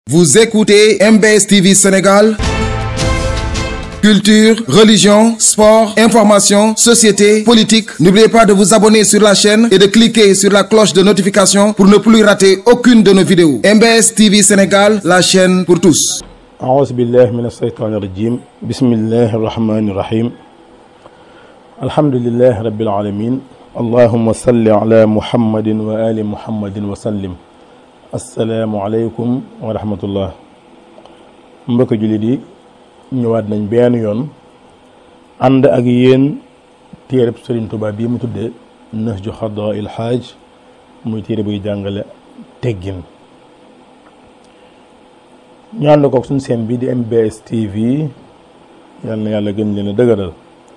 Vous écoutez MBS TV Sénégal. Culture, religion, sport, information, société, politique. N'oubliez pas de vous abonner sur la chaîne et de cliquer sur la cloche de notification pour ne plus rater aucune de nos vidéos. MBS TV Sénégal, la chaîne pour tous. أعوذ بالله من الشيطان الرجيم بسم الله الرحمن الرحيم الحمد لله رب العالمين اللهم صل على محمد وآل محمد وسلم السلام عليكم ورحمة الله mbokk jullit yi ñëwaat nañ benn yoon ànd ak yéen téereb Sëriñ Tuubaa bii mu tuddee Nahju Qadaa'il Haaj muy téere buy jàngale teggin ñu ànd koog suñ seen bi di MBS TV yal na yàlla gën leen a dëgëral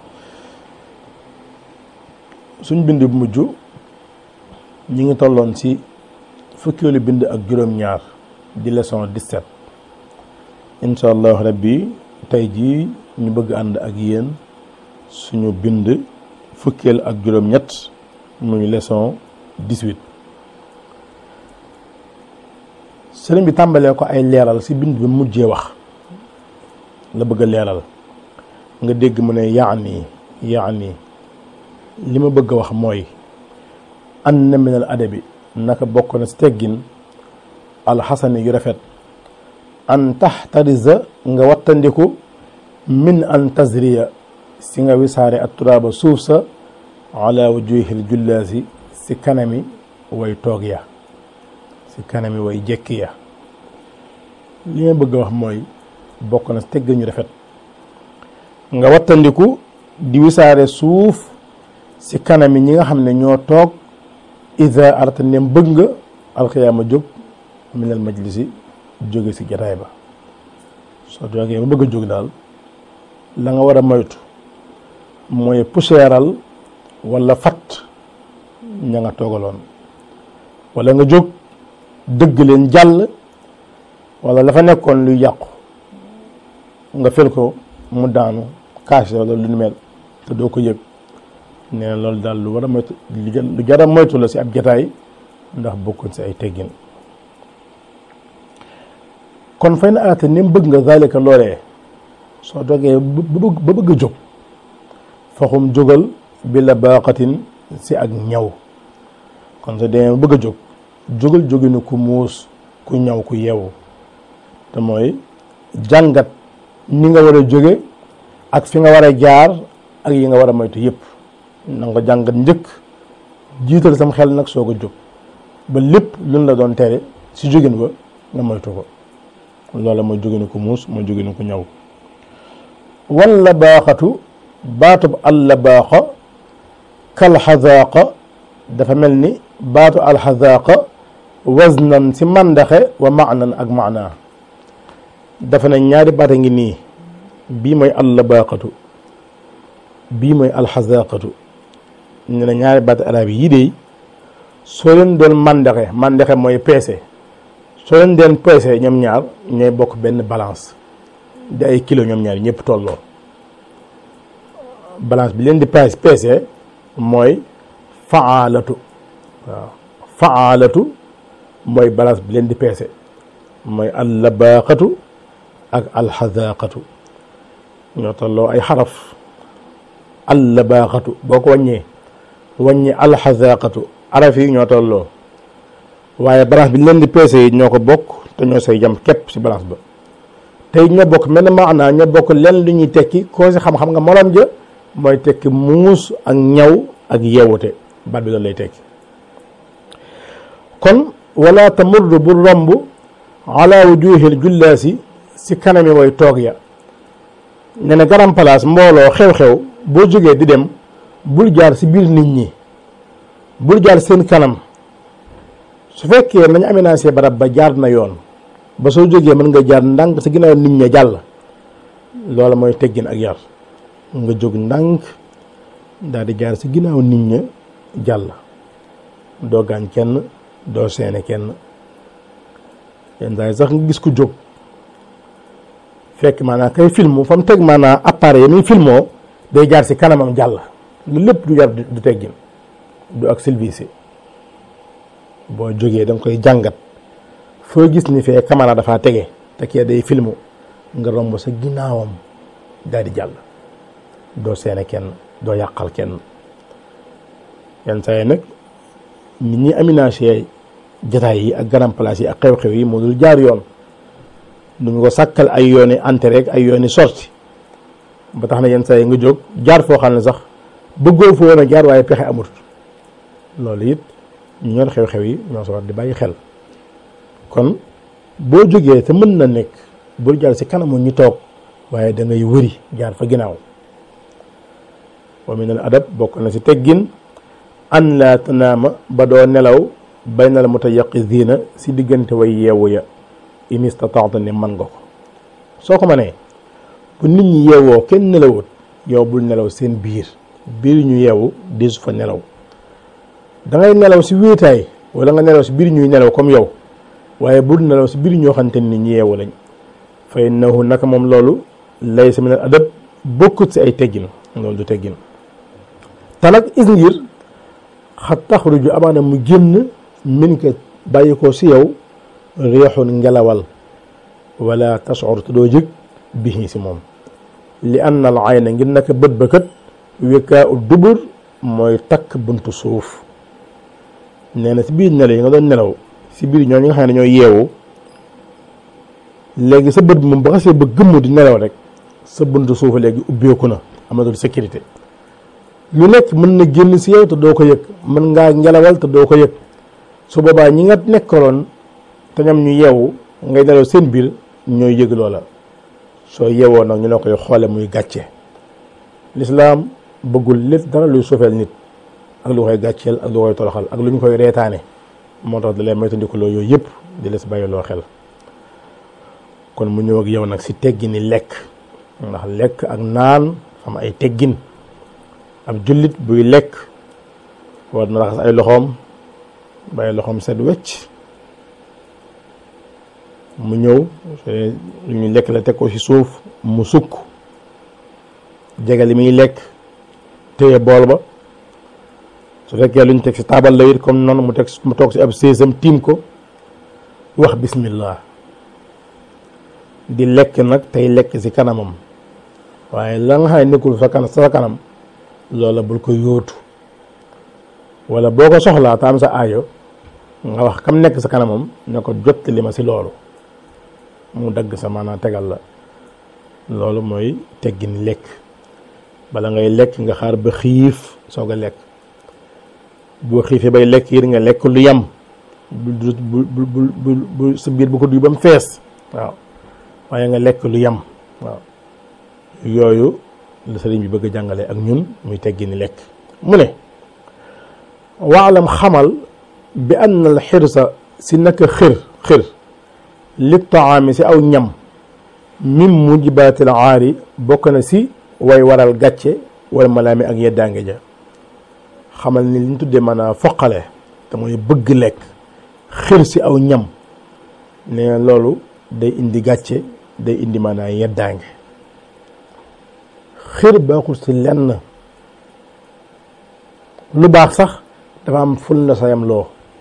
suñ bind bu mujj ñi ngi tolloon ci fukkeelu bind ak juróom-ñaar di leçon 17 incha allah rabbi tey jii ñu bëgg ànd ak yéen suñu bind fukkeel ak juróom-ñett muy leçon 18 sëriñ bi tàmbalee ko ay leeral ci bind bi mujjee wax la bëgg a leeral nga dégg mu ne yaani yaani li ma bëgg a wax mooy an na minal adabi naka bokk na ci teggin alxasani yu rafet an taxtarisa nga wattandiku min an tazriya si nga wisaare at turaaba suuf sa ala wujuhil jullaasi si kanami way toog ya si kanami way jekki ya li ma bëgg a wax mooy bokk na tegg ñu rafet nga wattandiku di wisaare suuf si kanami ñi nga xam ne ñoo toog ida arata nem bëgg nga alxiyaama jóg minal majlisi jóge si jataay ba soo jógee ba bëgg a jóg daal la nga war a moytu mooy puseeral wala fat ña nga toogaloon wala nga jóg dëgg leen jàll wala la fa nekkoon luy yàqu nga fel ko mu daanu kaas wala lu nu mel te doo ko yëg nee na loolu daal lu war a moytu lu jar a moytu la si ab jataay ndax bokkoon si ay teggin kon fay na arate ni mu bëgg nga zalika loolee soo dogee ba bëgg a jóg faxum jógal bi la baaxatin si ak ñaw kon soo demee ba bëgg a jóg jógal jóginu ku muus ku ñaw ku yeewu te mooy jàngat ni nga war a jóge ak fi nga war a jaar ak yi nga war a moytu yëpp na nga jàngat njëkk jiital sam xel nag soog a jóg ba lépp luñ la doon tere si jógin ba nga moytu ko loola mooy jóginu ku muus mooy jóginu ku ñaw walla baaxatu baatub alla baaxa kalxazaaqa dafa mel ni baatu alxazaaqa waznan si màndaxe wa maanan ak maanaa dafa ne ñaari baat a ngi nii bii mooy alla baaxatu bii mooy alxazaaqatu ñu ne ñaari baat arab yi de soo leen doon màndaxe màndaxe mooy peese soo leen deen peese ñoom ñaar ñooy bokk benn balance di ay kilo ñoom ñaar ñëpp tolloo balance bi leen di peese peese mooy faalatu waaw faalatu mooy balance bi leen di peese mooy allabaaxatu ak alxazaaqatu ñoo tolloo ay xaraf allabaaxatu boo ko wàññee wàññi alxazaaqatu araf yi ñoo tolloo waaye balance bi leen di peese yi ñoo ko bokk te ñoo say jam képp ci balance ba tey ñoo bokk mel na maanaa ñoo bokk leen lu ñuy tekki koo si xam-xam nga morom ja mooy tekki muus ak ñaw ak yeewute baat bi loolu lay tekki kon wala tamurru bu romb ala wujuhil jullaasi si kanami way toog ya ne na garam place mbooloo xew-xew boo jógee di dem bul jaar si biir nit ñi bul jaar seen kanam su fekkee nañ aménagé barab ba jaar na yoon ba soo jógee mën nga jaar ndànk sa ginnaaw nit ña jàll loola mooy teggin ak yar nga jóg ndànk daal di jaar sa ginnaaw nit ña jàll doo gaañ kenn doo seene kenn yenn saa yi sax nga gis ku jóg fekk maanaam kay film fa mu teg maanaam appareil yi muy filmoo day jaar si kanamam jàll lu lépp du yar du teggin du ak service boo jógee da nga koy jàngat foo gis ni fee caméra dafaa tege te kee day filmu nga romb sa ginnaawam daal di jàll doo seene kenn doo yàqal kenn yenn saa yi nag nit ñi aménagé jataay yi ak grand place yi ak xew-xew yi moo dul jaar yoon du ñu ko sàkkal ay yooni entrée ak ay yooni sortie ba tax na yenn saa yi nga jóg jaar foo xam ne sax bëggoo foo woon a jaar waaye pexe amut loolu it ñu ñor xew-xew yi ñoo so war di bàyyi xel kon boo jógee te mën na nekk bul jaar si kanamu ñu toog waaye da ngay wëri jaar fa ginnaaw wa min al adab bokk na si teggin an laa tanaama ba doo nelaw bayna al mutayaqiziina si diggante way yeewu ya in istataata ne man nga ko soo ko mënee bu nit ñi yeewoo kenn nelawut yow bul nelaw seen biir biir ñu yeewu desu fa nelaw da ngay nelaw si wéetaay wala nga nelaw si biir ñuy nelaw comme yow waaye bul nelaw si biir ñoo xamante ni ñu yeewu lañ fa innahu naka moom loolu laysa min al adab bokkut si ay teggin loolu du teggin te nag is ngir xat taxruju amaana mu génn min ka bàyyi ko si yow réexun ngelawal wala tashur te doo jëg bihi si moom li anna al ayna ngir naka bët ba kat wekkaa u dubur mooy takk buntu suuf nee na si biir nelaw yi nga doon nelaw si biir ñoo ñi nga xam ne ñooy yeewu léegi sa bët bi moom ba xasee ba gëmmu di nelaw rek sa buntu suuf léegi ubbeeku na amatul sécurité lu nekk mën na génn si yow te doo ko yëg mën ngaa ngelawal te doo ko yëg su boobaa ñi nga nekkaloon te ñoom ñu yeewu ngay nelaw seen biir ñooy yëg loola soo yeewoo nag ñu la koy xoole muy gàcce lislaam bëggul lépp dara luy suufeel nit ak lu koy gàcceel ak lu koy toroxal ak lu ñu koy reetaane moo tax da lay moytandikuloo yooyu yëpp di la si bàyyiloo xel kon mu ñëw ak yow nag si teggini lekk ndax lekk ak naan xam ay teggin ab jullit buy lekk war na raxas ay loxoom bàyyi loxoom set wecc mu ñëw lu ñu lekk la teg ko ci suuf mu sukk jege li muy lekk téye bool ba su fekkee lu ñu teg ci taabal la it comme noonu mu teg mu toog ci ab séesam tiim ko wax bismillah di lekk nag tey lekk ci kanamam waaye la nga xam ne nekkul sa kanam sa kanam loola bul ko yóotu wala boo ko soxlaa taam sa aajo nga wax kam nekk sa kanamam ne ko jot li ma ci loolu mu dagg sa maanaam tegal la loolu mooy teggin lekk bala ngay lekk nga xaar ba xiif soog a lekk boo xiifee bay lekk yit nga lekk lu yam bu bu bu bu bu sa biir bu ko duy ba mu fees waaw waaye nga lekk lu yam waaw yooyu la sëriñ bi bëgg a jàngale ak ñun muy teggini lekk mu ne waalam xamal bi ann al xirsa si naka xir xir li taami si aw ñam min mujibaatil aari bokk na si way waral gàcce wala malaami ak yeddaange ja xamal ni li ñu tuddee maanaam foqale te mooy bëgg lekk xir si aw ñam ne loolu day indi gàcce day indi maanaam yeddaange xir baaxul si lenn lu baax sax dafa am ful na sa yam loo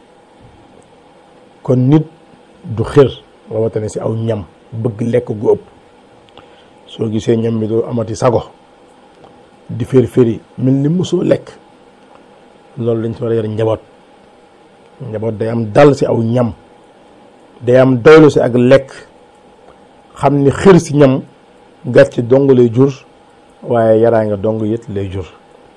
kon nit du xir rawatina si aw ñam bëgg lekk gu ëpp soo gisee ñam bi doo amati sago di fér féri mel ni mosoo lekk loolu dañ ci war a yor njaboot njaboot day am dal si aw ñam day am doylu si ak lekk xam ni xir si ñam gàcce dong lay jur waaye yaraa nga dong yët lay jur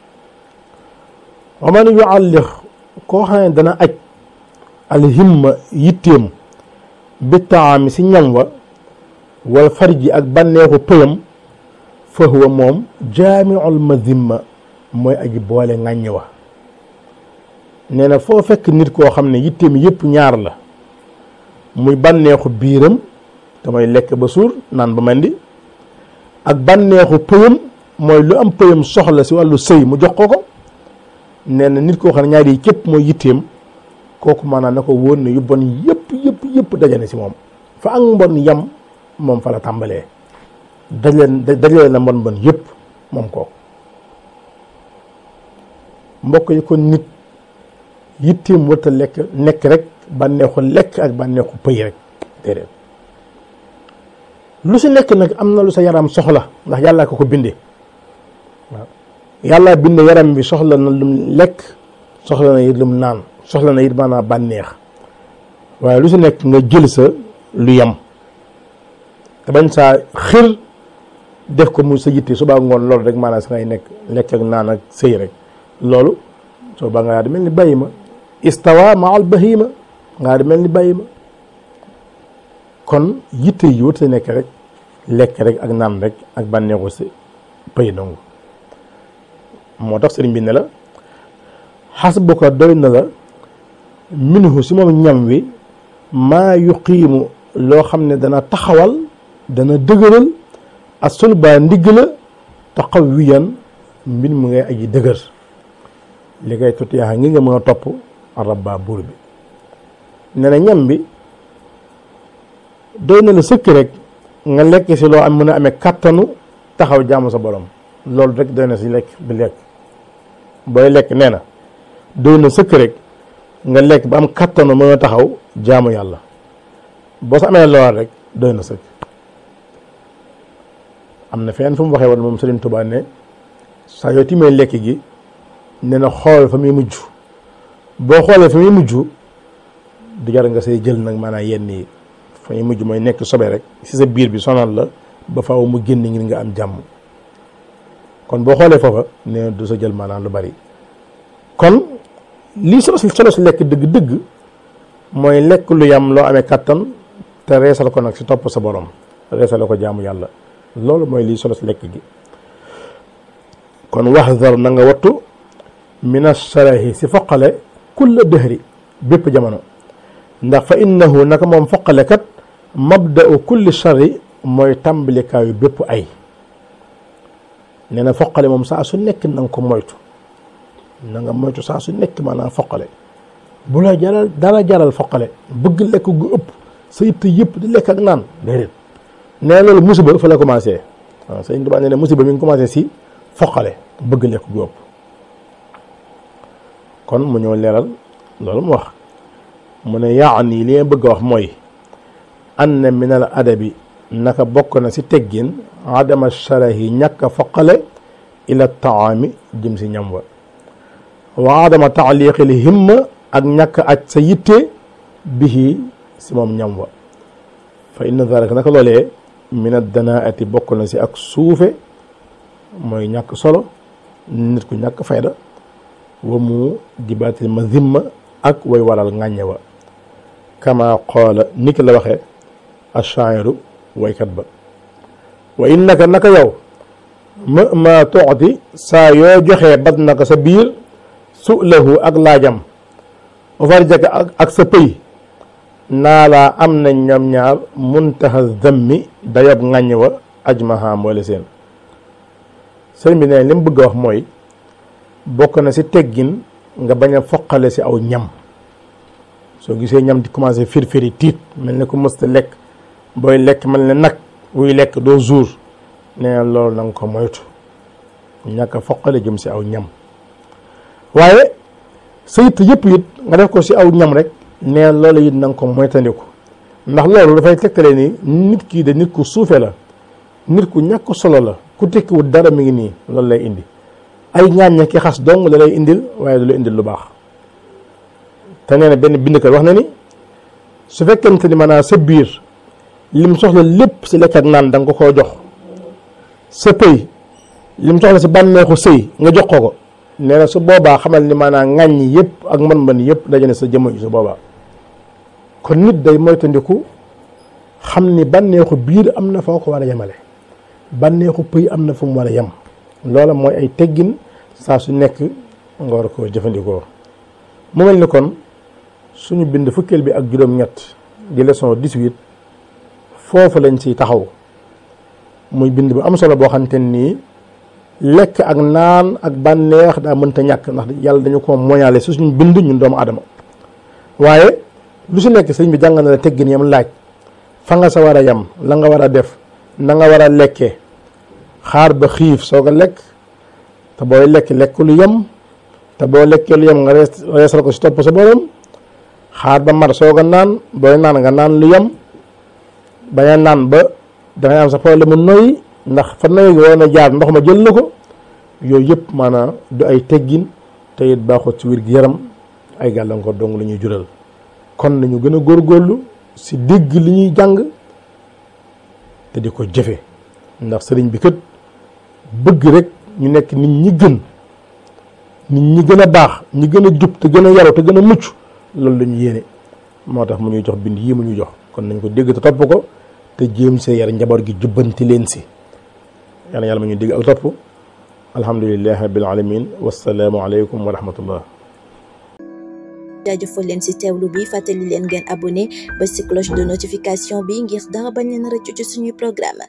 wa man yuallix koo xam ne dana aj alhimma yitteem bi taami si ñam wa wal farji ak bànneexu pëyam fa huwa moom jaamiul mazimma mooy aji boole ŋàññ wa nee na foo fekk nit koo xam ne yitteem yëpp ñaar la muy bànneexu biiram te mooy lekk ba suur naan ba mandi ak bànneexu pëyam mooy lu am pëyam soxla si wàllu sëy mu jox ko ko nee na nit koo xam ne ñaar yi képp mooy yitteem kooku maanaam na ko wóor ne yu bon yëpp yëpp yëpp dajane si moom fa ak mbon yam moom fa la tàmbalee dajaleen dajale na mbon mbon yëpp moom kooku mbokk yi kon nit yitteem warta lekk nekk rek bànneexu lekk ak bànneexu pëy rek déedéet lu si nekk nag am na lu sa yaram soxla ndax yàllaa ko ko bindee waaw yàllaa binde yaram bi soxla na lum lekk soxla na it lum naan soxla na it maanaam bànneex waaye lu si nekk nga jël sa lu yem te bañ saa xir def ko mu sa yitte subaa ngoon loolu rek maanaam sa ngay nekk lekk ak naan ak sëy rek loolu soo ba ngaa di mel ni bàyyi ma istawa ma al bahima ngaa di mel ni bàyyi ma kon yitte yi wut sa nekk rek lekk rek ak naan rek ak bànneexu si pëy dong moo tax sëriñ bi ne la xasbuka doy na la minhu si moom ñam wi maa yuqiimu loo xam ne dana taxawal dana dëgëral ak sulbaa ndigg la taxawiyan mbir mu ngay aji dëgër li ngay tut yaa ngi nga mën a topp rabba buur bi ne na ñam bi doy na la sëkk rek nga lekk si loo am mën a amee kàttanu taxaw jaamu sa borom loolu rek doy na si lekk bi lekk booy lekk nee na doy na sëkk rek nga lekk ba am kàttanu mën a taxaw jaamu yàlla boo sa amee lool rek doy na sëkk am na fenn fu mu waxee woon moom Serigne Touba ne saa yoo timee lekk gi ne na xool fa muy mujj boo xoolee fa muy mujj du jar nga say jël nag maanaam yenn yi fa muy mujj mooy nekk sobe rek si sa biir bi sonal la ba faaw mu génn ngir nga am jàmm kon boo xoolee foofa ne du sa jël maanaam lu bari kon lii solo si solo si lekk dëgg-dëgg mooy lekk lu yam loo amee kattan te reesal ko nag si topp sa borom reesal ko jaamu yàlla loolu mooy lii solo si lekk gi kon waxdar na nga wattu mina sarahi si foqale kulla dëhri bépp jamono ndax fa innahu naka moom foqale kat mabda'u kulli sharri mooy tàmbalikaayu bépp ay nee na foqale moom saa su nekk na nga ko moytu na nga moytu saa su nekk maanaam foqale bu la jaral dara jaral foqale bëgg lekk gu ëpp sa yitte yëpp di lekk ak naan déedéet nee loolu musiba fa la commencé waaw sëñ Tuubaa nee na musiba mi ngi commencé si foqale bëgg lekk gu ëpp kon mu ñëw leeral loolu mu wax mu ne yaani li nga bëgg a wax mooy ann min al adabi naka bokk na si teggin adama sharahi ñàkk a foqale ila taami jëm si ñam wa wa adama taaliqil himma ak ñàkk aj sa yitte bihi si moom ñam wa fa inna dalika naka loolee min addanaati bokk na si ak suufe mooy ñàkk solo nit ku ñàkk fayda wa mu dibaatil ma zimma ak way waral ŋàññe wa kama qaala ni ki la waxee ashairu waykat ba wa innaka naka yow ma ma toxti saa yoo joxee bad naka sa biir su lahu ak laajam farjaka ak ak sa pëy naa laa am nañ ñoom ñaar muntaha dammi dayob ŋàññ wa ajmaha mboole seen sëriñ bi ne li mu bëgg a wax mooy bokk na si teggin nga bañ a foqale si aw ñam soo gisee ñam di commencé firfiri tiit mel ne ko mësta lekk booy lekk mel ne nag wuy lekk doo jour nee na loolu na nga ko moytu ñàkk a foqale jëm si aw ñam waaye sa yitt yëpp it nga def ko si aw ñam rek nee na loolu it na nga ko moytandiku ndax loolu dafay tegtale ni nit kii de nit ku suufe la nit ku ñàkk solo la ku tekkiwul dara mi ngi nii loolu lay indi ay ñaaññe ki xas dong la lay indil waaye du la indil lu baax te nee na benn bindkat wax na ni su fekkente ni maanaam sa biir lim soxla lépp si lekk ak naan da nga ko koo jox sa pëy lim soxla si bànneexu sëy nga jox ko ko nee na su boobaa xamal ni maanaam ŋàññi yëpp ak mën-mën yëpp daje na sa jëmm ji su boobaa kon nit day moytandiku xam ni bànneexu biir am na foo ko war a yemale bànneexu pëy am na fu mu war a yem loola mooy ay teggin saa su nekk nga war koo jëfandikoo mu mel ni kon suñu bind fukkeel bi ak juróom-ñett di leçon 18 foofu lañ ciy taxaw muy bind bu am solo boo xamante nii lekk ak naan ak bànneex daa mënta ñàkk ndax yàlla dañu ko moñaale si suñu bind ñun doomu adama waaye lu si nekk sëñ bi jàng na la teggin yam laaj fa nga sa war a yem la nga war a def na nga war a lekkee xaar ba xiif soog a lekk te booy lekk lekk lu yem te boo lekkee lu yem nga rees reesal ko si topp sa borom xaar ba mar soog a naan booy naan nga naan lu yem bañ a naan ba dangay am sa problème mu noyyi ndax fa noyyi nga waroon a jaar ndox ma jël na ko yooyu yëpp maanaam du ay teggin te it baaxut ci wér gi yaram ay gàllankoor dong la ñuy jural kon nañu gën a góorgóorlu si dégg li ñuy jàng te di ko jëfe ndax sëriñ bi kat bëgg rek ñu nekk nit ñi gën nit ñi gën a baax ñi gën a jub te gën a yaru te gën a mucc loolu la ñu yéene moo tax mu ñuy jox bind yii mu ñu jox kon nañ ko dégg te topp ko te jéem see yar njaboot gi jubbanti leen si yàlla yàlla ma ñu dégg ak topp alhamdulilahi rabbil alamin wasalaamu aleykum wa rahmatullah jaajëfal leen ci teewlu bi fàttali leen ngeen abonné ba ci cloche de notification bi ngir dara bañ leen rëccu ci suñuy programme